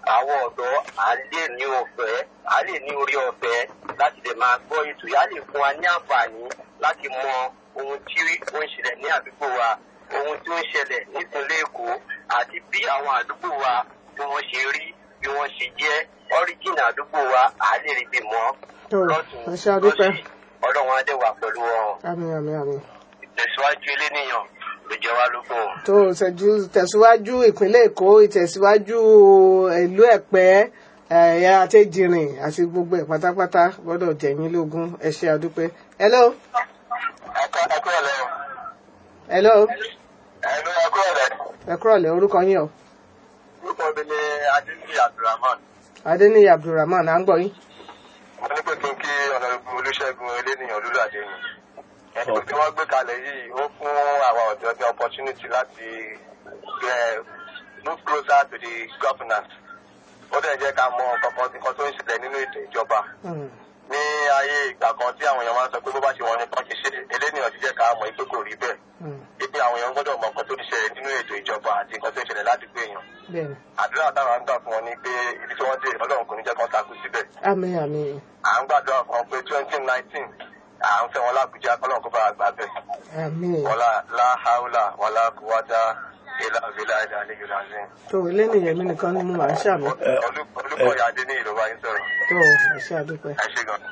àwọn ọ̀dọ́ à lè ní ọ̀fẹ́ à lè ní orí ọ̀fẹ́ láti lè máa gbọ́ ètò yìí á lè fún wa ní àǹfààní láti mọ ohun tí ó ń ṣẹlẹ̀ ní àdúgbò wa ohun tí ó ń ṣẹlẹ̀ nípínlẹ̀ èkó àti bí àwọn àdúgbò wa bí wọ́n ṣe rí bí wọ́n ṣe jẹ́ ọ́ríjìnà àdúgbò wa à lè rí bí mọ́ tó lọ́tún ẹ ṣe àdúpẹ́ lọ́sì ọlọ́run á dẹ̀ wà pẹ̀lú wọn àmín àmín àmín. ìtẹ̀síwájú eléníyàn ló jẹ́ wá lógún. tó ṣẹ́jú tẹ̀síwájú ìpínlẹ̀ èkó ìtẹ̀síwájú ìlú ẹ̀pẹ́ ẹ̀yà àtẹ̀jìrìn àti gbogbo ẹ̀ pátápátá gbọ́dọ̀ jẹ̀yìn lógún ẹ ṣe àdúpẹ́. hello ẹ̀kọ́ ẹ̀kọ́ ọ̀lẹ́ hello ẹ̀lú ẹ̀kọ́ ọ̀lẹ́ ẹ kúrọ̀lẹ́ orúkọ yín o orúkọ mi ni adínsì abdulrahman adéníyí abdulrahman à ń gbọ́ yín. mo ní pé kí n kí ọ̀nàdùnkún olùṣègùn eléníyàn olúlàdé yìí ẹ̀sùn tí wọ́n gbé kalẹ̀ yìí ó fún àwọn ọ̀dọ́ ní opportunity láti eh, move closer to the governance ó dẹ̀ jẹ́ ká mọ kankan nǹkan tó ń ṣẹlẹ̀ nínú ètò ìjọba Mm, ní ayé ìgbà kan tí àwọn èèyàn máa ń sọ pé bó bá ṣe wọn nìkan ṣe ṣe eléníyàn ti jẹ́ ká mọ̀ pé kò rí bẹ́ẹ̀ mm, pé àwọn èèyàn gbọ́dọ̀ mọ nǹkan tó ń ṣẹlẹ̀ nínú ètò ìjọba àti nǹkan tó ń ṣẹlẹ̀ ládùúgbò èèyàn bẹ́ẹ̀ni àdúrà táwọn ń gbà fún wọn ni pé ibi tí wọ́n dé ọlọ́run kò ní jẹ́ kán takú síbẹ̀ àmín àmín à ń gbàdúrà fún wọn pé twenty nineteen à ń fẹ́ wọn lábújá kọ́lọ́run kó bá wa gbà bẹ́ẹ̀ àmín wọlá láháúlà wọlá kúwádá ilá ìlà ìlà àlejò làzín. tó eléníyàn mi nìkan ni mo máa ń ṣàmì olùkọ́ ìyáde ní ìlú wa ń sọ̀rọ̀ tó ẹ ṣe àdúpẹ́. ẹ ṣe gan.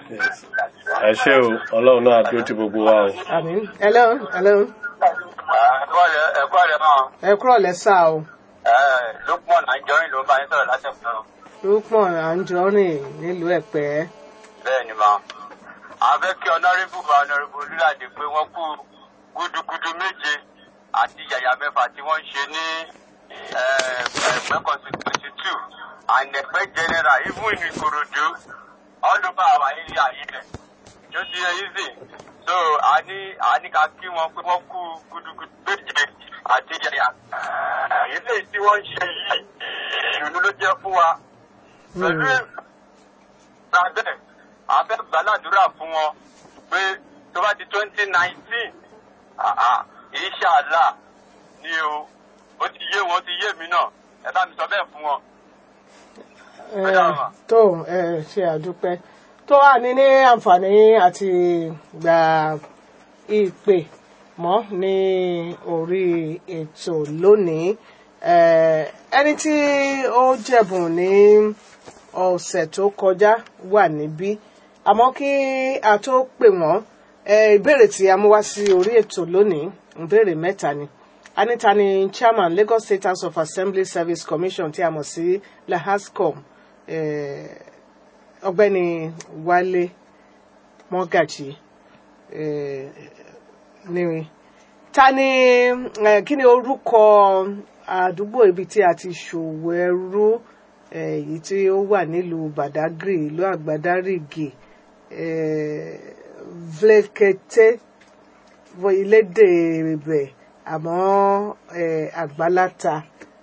ẹ ṣé o ọlọ́run náà dúró ti gbogbo wa o. àmín hello hello ẹ̀kọ́ rẹ̀ náà ẹ kúrọ̀lẹ́ sá o lókùmọ̀ nàìjọ́rìn ló bá yín sọ̀rọ̀ látẹ̀kùn náà. lópọ̀ àǹjọ́rìn nílùú ẹ̀pẹ́ bẹ́ẹ̀ ni ma a fẹ́ kí ọ̀nàrẹ́bù bá ọ̀nàrẹ́bù olúlàdé pé wọ́n kú gúdúgúdú méje àti yàyà mẹ́fà tí wọ́n ń ṣe ní ẹ̀pẹ́ constituency two and ẹ̀pẹ́ general even in ìkòròdú all over our area yìí tó ti yẹ easy so a ní a ní ká kí wọn pé wọ́n kú gúdúgúdú méje àti yàyà ilé tí wọ́n ń ṣe yìí ìlú ló jẹ́ fún wa pẹ̀lú lábẹ́ àfẹ́ gbàládùúrà fún wọn pé tó bá di twenty nineteen ìṣàlá ni o ó ti yé wọn ó ti yé mi náà ẹ bá mi sọ bẹ́ẹ̀ fún wọn. Eh, tó ẹ ṣe àdúpẹ́ tó wà ní ní àǹfààní àti gba ìpè mọ́ ní orí ètò lónìí Eh, ẹni tí ó jẹ̀bùn ní ọ̀sẹ̀ tó kọjá wà níbí àmọ́ kí a tó pè wọ́n eh, ìbéèrè tí a mú wá sí orí ètò lónìí ìbéèrè mẹ́ta ni anita ni chairman Lagos State House of Assembly Service Commission tí a mọ̀ sí lahascom eh, ọ̀gbẹ́ni Wálé Mọ́gàjì eh, ní ta ni eh, kí ni orúkọ àdúgbò ibi tí a ti ṣòwò ẹrú eh, èyí tí ó wà nílùú Badagry ìlú Àgbàdárìgì eh, Vlekete wọ ilédè ibẹ̀ àmọ́ eh, Àgbàláta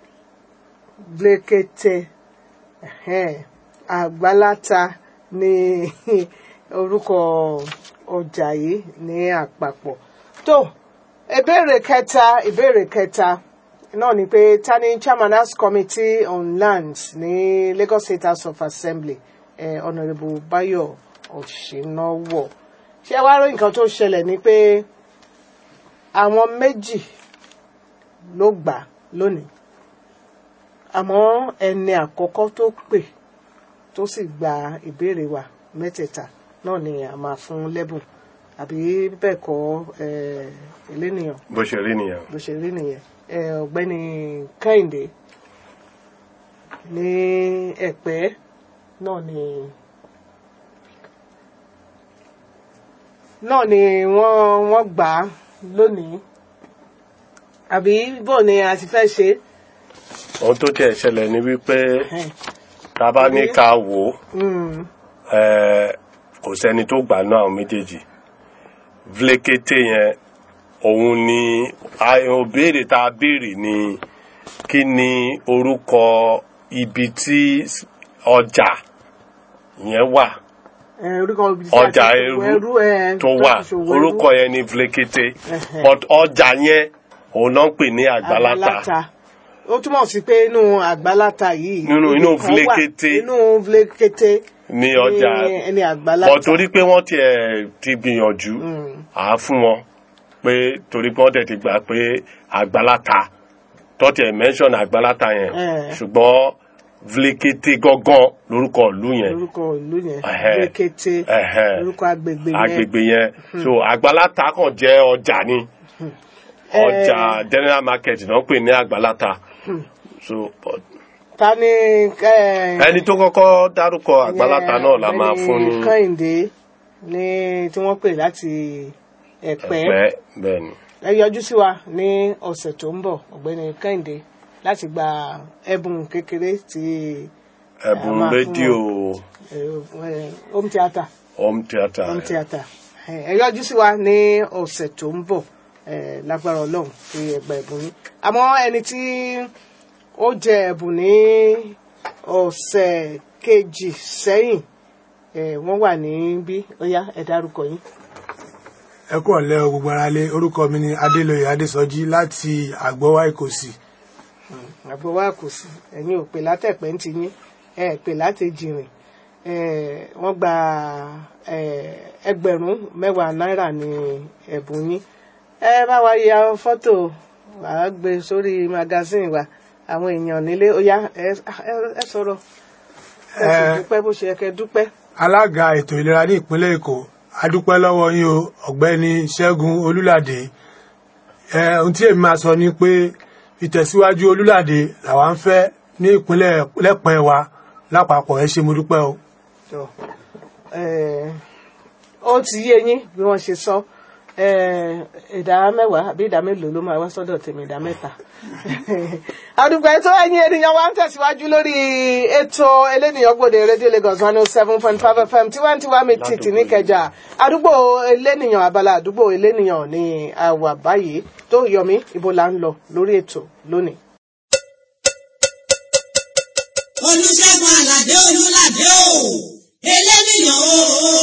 Vlekete ẹ̀hẹ́n, Àgbàláta ní orúkọ ọjà yìí ní àpapọ̀ tó ìbéèrè kẹta ìbéèrè kẹta náà ni pé ta ni chairman house committee on lands ní Lagos State House of Assembly eh, honourable Bayo Ọ̀ṣínáwọ̀ ṣé wàá rí nǹkan tó ṣẹlẹ̀ ni pé àwọn méjì ló gbà lónìí àmọ́ ẹni àkọ́kọ́ tó pè tó sì gba ìbéèrè wa mẹ́tẹ̀ẹ̀ta náà ni a máa fún lẹ́bùn àbí bẹ́ẹ̀ kọ́ eh, elénìyàn bó ṣe rí nìyẹn. bó ṣe rí nìyẹn ẹ ọ̀gbẹ́ni Kẹ́hìndé ní Ẹ̀pẹ́ náà ni náà ni wọ́n wọ́n gbà á lónìí àbí bó ni a ti fẹ́ ṣe ohun tó tiẹ̀ ṣẹlẹ̀ ni wípé é. tá a bá ní ká wò ó Mm, eh, kò sẹ́ni tó gbà náà àwọn méjèèjì vlekete yẹn òun ni àwọn béèrè tá a béèrè ni kí ni orúkọ ibi tí ọjà yẹn wà ẹ, orúkọ ibi tí a ti ọjà ṣòwò ẹrú ẹ, tó ti wà ṣòwò ẹrú. orúkọ yẹn ni vlekete Ẹhẹ́. but ọjà yẹn òun náà ń pè ní àgbàláta Àgbàláta. ó túmọ̀ sí pé inú àgbálátà yìí Nínú- ibi inú kan wà, vlékété. inú vlékété ní ọjà ẹni àgbálátà bọ̀ torí pé wọ́n tiẹ̀ ti gbìyànjú à á fún wọn pé torí pé wọ́n tẹ̀ ti gbà pé àgbálátà tó tiẹ̀ mention àgbálátà yẹn Eh. ṣùgbọ́n vlékété gángan lórúkọ ìlú yẹn lórúkọ ìlú yẹn Ẹhẹ́. vlékété Ẹhẹ́. lórúkọ agbègbè yẹn agbègbè yẹn so àgbálátà kan jẹ́ ọjà ni ọjà general market náà pè ní àgbálátà so but ta ni eh, ẹni tó kọ́kọ́ dárúkọ àgbálátà náà la máa Ọ̀gbẹ́ni fún ní kẹ́hìndé ní tí wọ́n pè láti ẹ̀pẹ́ ẹ̀pẹ́ bẹ́ẹ̀ ni. ẹ yọjú sí wa ní ọ̀sẹ̀ tó ń bọ̀ ọ̀gbẹ́ni kẹ́hìndé láti gba ẹ̀bùn kékeré ti ẹ̀bùn máa fún rédíò eh, eh, home theatre home theatre home theatre ẹ yọjú sí wa ní ọ̀sẹ̀ tó ń bọ̀ eh, lágbára ọlọ́run fi ẹgbà ẹ̀bùn yín àmọ́ ẹni tí ó jẹ ẹ̀bùn ní ọ̀sẹ̀ kejì sẹ́yìn eh, wọ́n wà níbí ó yá ẹ dárúkọ yín. ẹ kú ọ̀lẹ́ o gbogbo ara lé orúkọ mi ni adélóye adésọjí láti àgbọ̀wá ìkòsì àbọ̀ wa kò sí ẹ̀yin ò pè látẹ̀pẹ́ ń ti yín ẹ pè láti jìnrìn Eh, wọ́n gba eh, ẹgbẹ̀rún mẹ́wàá náírà ní ẹ̀bùn yín ẹ bá wa ya fọ́tò wà á gbé sórí magazine wa àwọn èèyàn nílé ó yá ẹ ẹ- ẹ sọ̀rọ̀ ẹ sì Eh. dúpẹ́ bó ṣe yẹ kẹ́ dúpẹ́. alága ètò ìlera ní ìpínlẹ̀ èkó adúpẹ́ lọ́wọ́ yín o ọ̀gbẹ́ni ṣẹ́gun olúládé ẹ ohun tí èmi máa sọ ni pé ìtẹ̀síwájú olúládé làwa ń fẹ́ ní ìpínlẹ̀ lẹ́pẹ́ wa lápapọ̀ ẹ ṣé mo dúpẹ́ o. Tó, eh, ó ti yé yín bí wọ́n ṣe sọ eh, ìdá mẹ́wàá àbí ìdá mélòó ló máa wá sọ́dọ̀ tèmi ìdá mẹ́ta. àdùgbò ètò ẹ̀yin ènìyàn wa ń tẹ̀síwájú lórí ètò elénìyàn gbòde rédíò Lagos one oh seven point five FM tiwantiwa mi tìtì níkẹjà àdúgbò elénìyàn abala àdúgbò elénìyàn ní àwà báyìí tó yọmí ibo là ń lọ lórí ètò lónìí. olùṣègùn àlàdé olùlàdé o eléníyàn o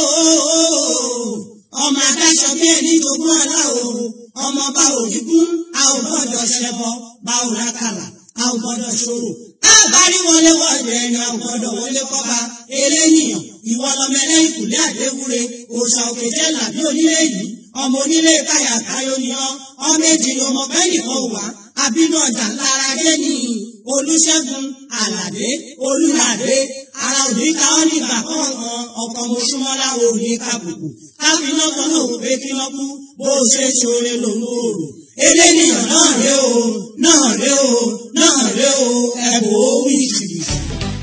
ọmọ adáṣọ bí ẹni jogún ọlá o ọmọ bá òrìgún a ò gbọdọ̀ ṣẹbọ bá ò rákàlà a ò gbọdọ̀ ṣòro a bá rí wọlé wọlé ẹni a ò gbọdọ̀ wọlé kọba eléníyàn ìwọ lọmọ ẹlẹ́yìn kùlé àdéwúre òòṣà òkè jẹ́ làbí onílé yìí ọmọ onílé káyà káyọ ni ọ ọmọ èjì ni ọmọ bẹ́ẹ̀ nìkan wà àbínú ọjà lára dé ní olùṣègùn àlàdé olùlàdé ara òní ká ọ nígbà kọ̀ọ̀kan ọkọ̀ mọ̀ṣúmọ́lá òní kàbùkù káfíná kan náà wò pé kí wọ́n kú bó o ṣe ṣoore lòun ò rò eléníyàn náà ré o náà ré o náà ré o ẹ̀bùn ó wí jìbìtì.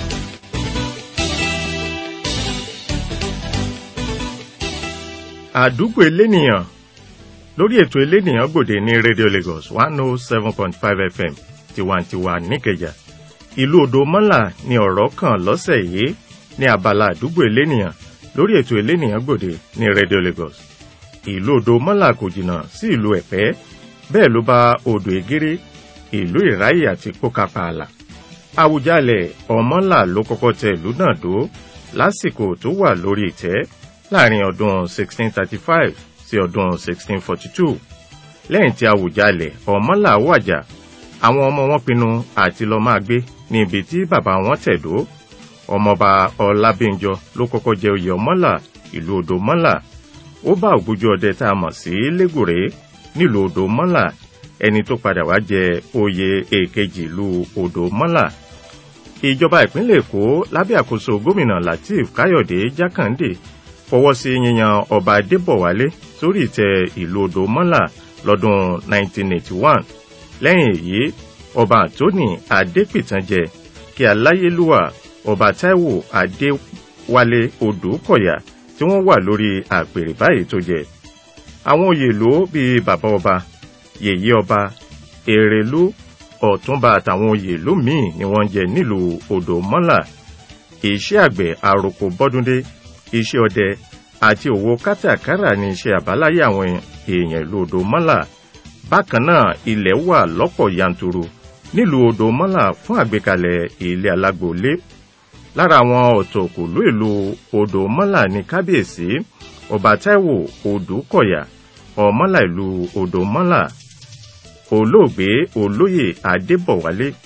àdúgbò elénìyàn lórí ètò elénìyàn gbòde ní radio lagos one oh seven point five fm tiwantiwa níkẹjà ìlú odò mọ́là ni ọ̀rọ̀ kan lọ́sẹ̀ yìí ní abala àdúgbò elénìyàn lórí ètò elénìyàn gbòde ní radio lagos ìlú odò mọ́là kò jìnnà sí ìlú ẹ̀pẹ́ bẹ́ẹ̀ ló bá odò ègéré ìlú ìráyè àti pókápààlà àwùjalẹ̀ ọmọlà ló kọ́kọ́ tẹ ìlú náà dó lásìkò tó wà lórí ìtẹ́ láàrin ọdún 1635 sí ọdún 1642 lẹ́yìn tí àwùjalẹ̀ ọmọlà wàjà àwọn ọmọ wọn pinnu àti lọ máa gbé ní ibi tí bàbá wọn tẹ̀dó ọmọọba ọlábíńjọ ló kọ́kọ́ jẹ oyè ọmọlà ìlú odò mọ́là ó bá ògbójú ọdẹ tá a mọ̀ sí lẹ́gùrè nílùú odò mọ́là ẹni tó padà wá jẹ oyè èkejì ìlú odò mọ́là ìjọba ìpínlẹ̀ èkó lábẹ́ àkóso gómìnà lateef káyọ̀dé jákàndé fọwọ́ sí yíyan ọba adébọ̀wálé sórí ìtẹ́ ìlú odò mọ́là lọ́dún 1981 lẹ́yìn èyí ọba anthony adépìtànjẹ kí aláyélúwà ọba taiwo adéwálé odòkọ̀yà tí wọ́n wà lórí àpèrè báyìí tó jẹ àwọn oyè ló bíi bàbá ọba yèyé ọba èrèlú ọ̀túnba àtàwọn oyè ìlú míì ni wọ́n ń jẹ nílùú odò mọ́là iṣẹ́ àgbẹ̀ àròkò bọ́dúndé iṣẹ́ ọdẹ àti òwò kátàkárà ní iṣẹ́ àbáláyé àwọn èèyàn ìlú odò mọ́là bákan náà ilẹ̀ wà lọ́pọ̀ yanturu nílùú odò mọ́là fún àgbékalẹ̀ ilé alágbòólé lára àwọn ọ̀tọ̀kùlú ìlú odò mọ́là ní kábíyèsí ọba táíwò odùkọ̀yà ọmọlà ìlú odò mọ́là olóògbé olóyè adébọ̀wálé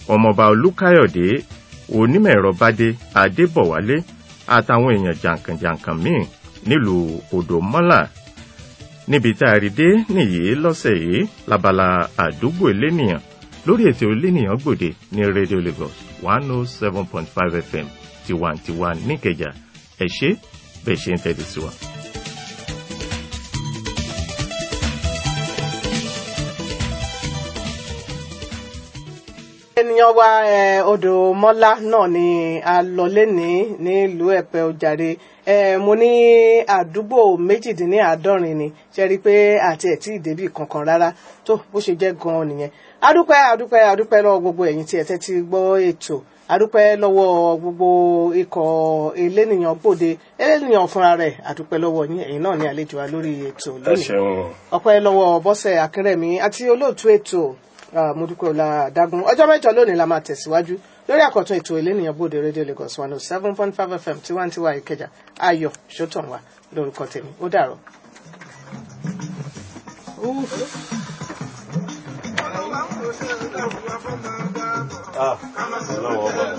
ọmọọba olúkáyọ̀dé onímọ̀-ẹ̀rọ bádé adébọ̀wálé àtàwọn èèyàn jàǹkànjàǹkàn míì nílùú odòmọ́là níbi tá a rí dé nìyí lọ́sẹ̀ yìí labala àdúgbò elénìyàn lórí ètò elénìyàn gbòde ní radio lagos one oh seven point five fm tiwantiwa níkẹjà ẹ ṣé bẹ́ẹ̀ ṣe ń tẹ́tí sí wa. ènìyàn wa eh, odò mọ́lá náà ni a lọ lénìí nílùú ẹ̀pẹ́ ojàre eh, mo ní àdúgbò méjìdínláàádọ́rin ni ṣe rí i pé àti ẹ̀ tí ì débì kankan rárá tó bó ṣe jẹ́ gan-an nìyẹn adúpẹ́ adúpẹ́ adúpẹ́ lọ́wọ́ gbogbo ẹ̀yin tí ẹ tẹ́tí gbọ́ ètò adúpẹ́ lọ́wọ́ gbogbo ikọ̀ elénìyàn gbòde elénìyàn fúnra rẹ̀ adúpẹ́ lọ́wọ́ yín ẹ̀yin náà ní àlejò wa lórí ètò ẹ lónìí ṣeun ọpẹ́ lọ́wọ́ bọ́sẹ̀ akínrẹ̀mí àti olóòtú ètò ah, mọ́dúpẹ́ ọlá dágún ọjọ́ mẹ́jọ lónìí la máa tẹ̀síwájú lórí àkọ́tún ètò elénìyàn bòde rédíò lagos one oh seven point five fm tiwantiwa ìkẹjà ayọ̀ ṣótọ̀nwá lórúkọ tèmi ó dàrọ̀. ah ọlọ́wọ́ ọba.